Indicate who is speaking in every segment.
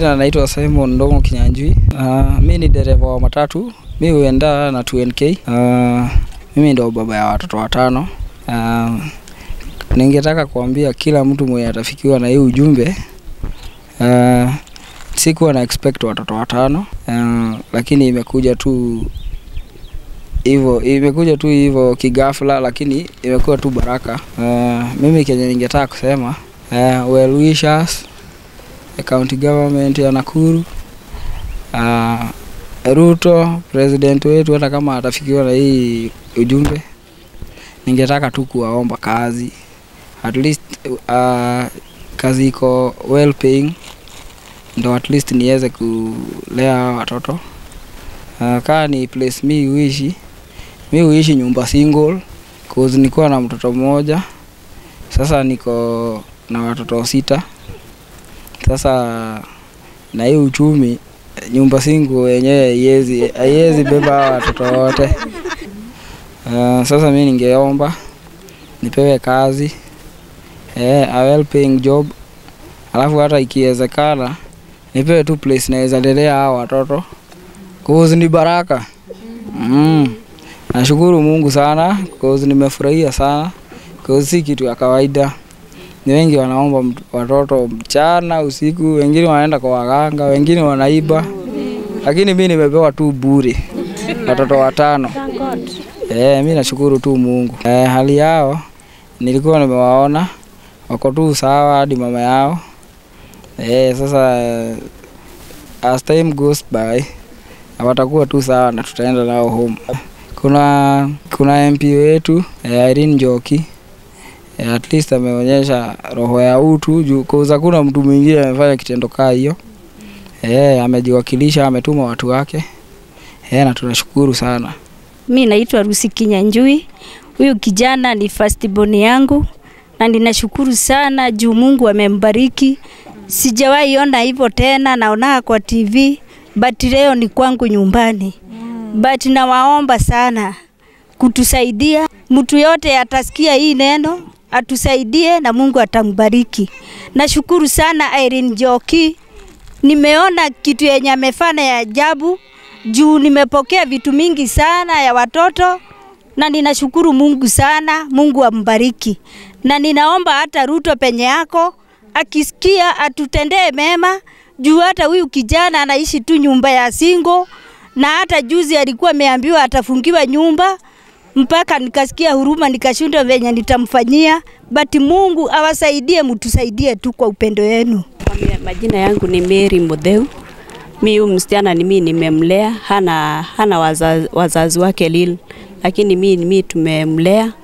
Speaker 1: majina naitwa Simon Ndongo Kinyanjui. Uh, mi ni dereva wa matatu, mi huenda na 2NK. Uh, mimi ndo baba ya watoto watano. Uh, ningetaka kuambia kila mtu mwenye atafikiwa na hii ujumbe uh, sikuwa na expect watoto watano uh, lakini imekuja tu hivyo imekuja tu hivyo kigafla, lakini imekuwa tu baraka. Uh, mimi kenye ningetaka kusema uh, well wishers county government ya Nakuru uh, Ruto president wetu, hata kama atafikiwa na hii ujumbe, ningetaka tu kuwaomba kazi at least uh, kazi iko well paying, ndo at least niweze kulea hawa watoto uh, kaa ni place mi huishi mi huishi nyumba single cause nilikuwa na mtoto mmoja, sasa niko na watoto sita. Sasa na hii uchumi, nyumba single yenyewe haiwezi haiwezi beba hawa watoto wote. Uh, sasa mi ningeomba nipewe kazi eh, a well paying job, alafu hata ikiwezekana nipewe tu place naweza lelea hawa watoto cause ni baraka mm. Nashukuru Mungu sana cause nimefurahia sana cause si kitu ya kawaida. Ni wengi wanaomba mt- watoto mchana, usiku, wengine wanaenda kwa waganga, wengine wanaiba, lakini mi nimepewa tu bure watoto watano. Eh, mi nashukuru tu Mungu. Eh, hali yao nilikuwa nimewaona wako tu sawa hadi mama yao. Eh, sasa eh, as time goes by watakuwa tu sawa na tutaenda nao home. Kuna kuna MP wetu eh, Irene Njoki eh, at least ameonyesha roho ya utu juu cause hakuna mtu mwingine amefanya kitendo kaa hiyo. Eh, amejiwakilisha, ametuma watu wake. Eh, na tunashukuru sana.
Speaker 2: Mi naitwa Rusi Kinyanjui. Huyu kijana ni firstborn yangu na ninashukuru sana juu Mungu amembariki. Sijawahi ona hivyo tena, naonaga kwa TV but leo ni kwangu nyumbani. But nawaomba sana kutusaidia, mtu yote atasikia hii neno atusaidie na Mungu atambariki. Nashukuru sana Irene Njoki, nimeona kitu yenye amefanya ya ajabu juu nimepokea vitu mingi sana ya watoto na ninashukuru Mungu sana. Mungu ambariki, na ninaomba hata Ruto penye yako akisikia atutendee mema, juu hata huyu kijana anaishi tu nyumba ya singo, na hata juzi alikuwa ameambiwa atafungiwa nyumba mpaka nikasikia huruma nikashindwa venye nitamfanyia, but Mungu awasaidie, mtusaidie tu kwa upendo wenu.
Speaker 3: Majina yangu ni Mary Mutheu. Mi huyu msichana ni mimi nimemlea, hana, hana wazazi, wazazi wake lil, lakini mi, mi tumemlea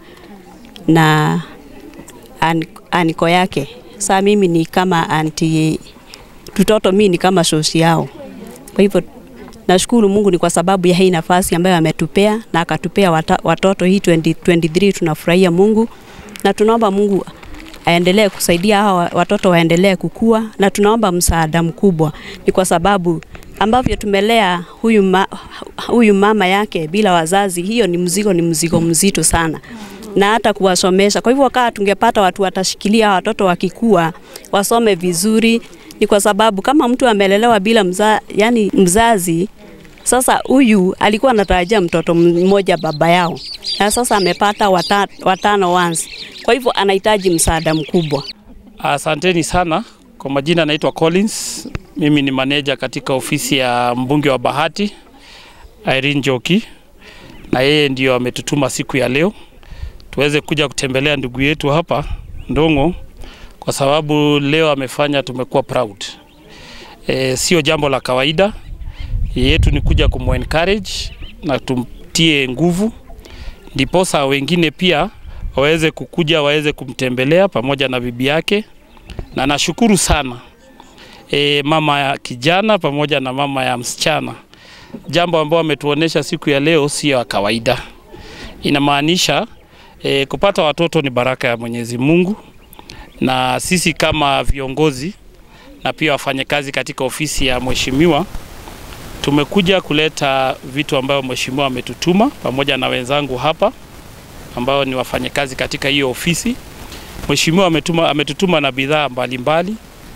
Speaker 3: na an, aniko yake. Saa mimi ni kama anti tutoto, mi ni kama shoshi yao. Kwa hivyo nashukuru Mungu ni kwa sababu ya hii nafasi ambayo ametupea na akatupea wata, watoto hii 2023 tunafurahia Mungu na tunaomba Mungu aendelee kusaidia hawa watoto waendelee kukua, na tunaomba msaada mkubwa, ni kwa sababu ambavyo tumelea huyu, ma, huyu mama yake bila wazazi, hiyo ni mzigo, ni mzigo mzito sana na hata kuwasomesha. Kwa hivyo kaa tungepata watu watashikilia hawa watoto wakikua wasome vizuri, ni kwa sababu kama mtu amelelewa bila mza, yani mzazi sasa huyu alikuwa anatarajia mtoto mmoja baba yao, na sasa amepata wata, watano once. Kwa hivyo anahitaji msaada mkubwa.
Speaker 4: Asanteni sana. Kwa majina naitwa Collins, mimi ni maneja katika ofisi ya mbunge wa Bahati Irene Njoki, na yeye ndio ametutuma siku ya leo tuweze kuja kutembelea ndugu yetu hapa Ndongo, kwa sababu leo amefanya tumekuwa proud. E, sio jambo la kawaida yetu ni kuja kumu encourage na tumtie nguvu, ndiposa wengine pia waweze kukuja waweze kumtembelea pamoja na bibi yake, na nashukuru sana e, mama ya kijana pamoja na mama ya msichana. Jambo ambao ametuonesha siku ya leo sio ya kawaida, inamaanisha e, kupata watoto ni baraka ya Mwenyezi Mungu, na sisi kama viongozi na pia wafanyakazi katika ofisi ya mheshimiwa tumekuja kuleta vitu ambayo mheshimiwa ametutuma pamoja na wenzangu hapa ambao ni wafanyakazi katika hiyo ofisi. Mheshimiwa ametuma, ametutuma na bidhaa mbalimbali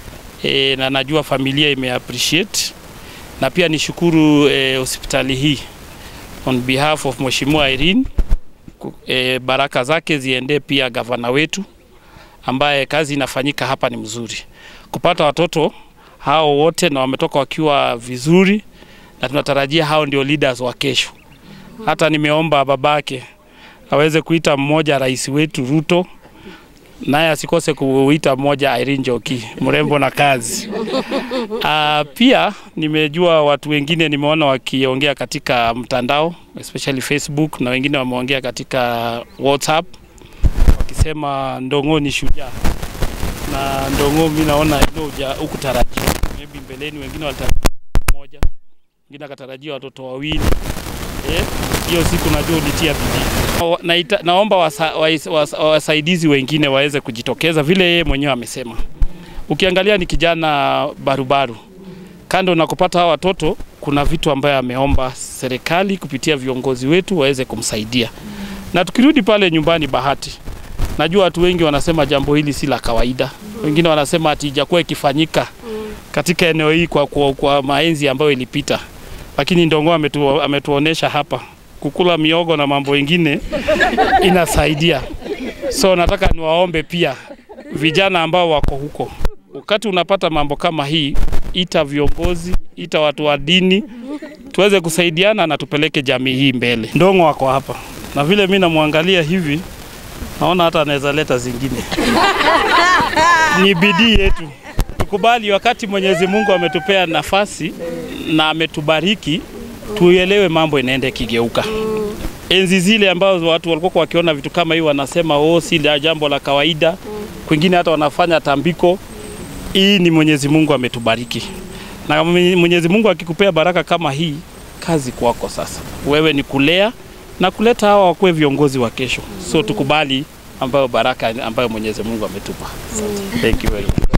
Speaker 4: e, na najua familia ime appreciate na pia nishukuru e, hospitali hii on behalf of Mheshimiwa Irene ku- e, baraka zake ziendee pia gavana wetu ambaye kazi inafanyika hapa ni mzuri. Kupata watoto hao wote na wametoka wakiwa vizuri, na tunatarajia hao ndio leaders wa kesho. Hata nimeomba babake aweze kuita mmoja rais wetu Ruto, naye asikose kuita mmoja Irene Njoki, mrembo na kazi. Uh, pia nimejua watu wengine nimeona wakiongea katika mtandao especially Facebook na wengine wameongea katika WhatsApp wakisema Ndong'o ni shujaa na Ndong'o, mi naona hilo huja- hukutarajia. Maybe mbeleni wengine walitarajia moja, wengine akatarajia watoto wawili. Eh, hiyo siku najua ulitia bidii. Wa- naita- Naomba wasa, wais- wasa, wasaidizi wengine waweze kujitokeza vile yeye mwenyewe amesema. Ukiangalia ni kijana barubaru, kando na kupata hawa watoto, kuna vitu ambayo ameomba serikali kupitia viongozi wetu waweze kumsaidia. Na tukirudi pale nyumbani Bahati, najua watu wengi wanasema jambo hili si la kawaida, wengine wanasema ati ijakuwa ikifanyika katika eneo hii kwa, kwa, kwa maenzi ambayo ilipita, lakini Ndong'o ametu, ametuonesha hapa kukula miogo na mambo ingine inasaidia. So nataka niwaombe pia vijana ambao wako huko, wakati unapata mambo kama hii, ita viongozi, ita watu wa dini, tuweze kusaidiana na tupeleke jamii hii mbele. Ndong'o wako hapa, na vile mi namwangalia hivi, naona hata anaweza leta zingine. Ni bidii yetu, tukubali wakati Mwenyezi Mungu ametupea nafasi na ametubariki, tuelewe mambo inaenda ikigeuka enzi zile ambazo watu walikuwa wakiona vitu kama hivi wanasema oh, si la jambo la kawaida. Kwingine hata wanafanya tambiko. Hii ni Mwenyezi Mungu ametubariki, na Mwenyezi Mungu akikupea baraka kama hii, kazi kwako sasa. Wewe ni kulea na kuleta hawa wakuwe viongozi wa kesho, so tukubali ambayo baraka ambayo Mwenyezi Mungu ametupa. Thank you very much.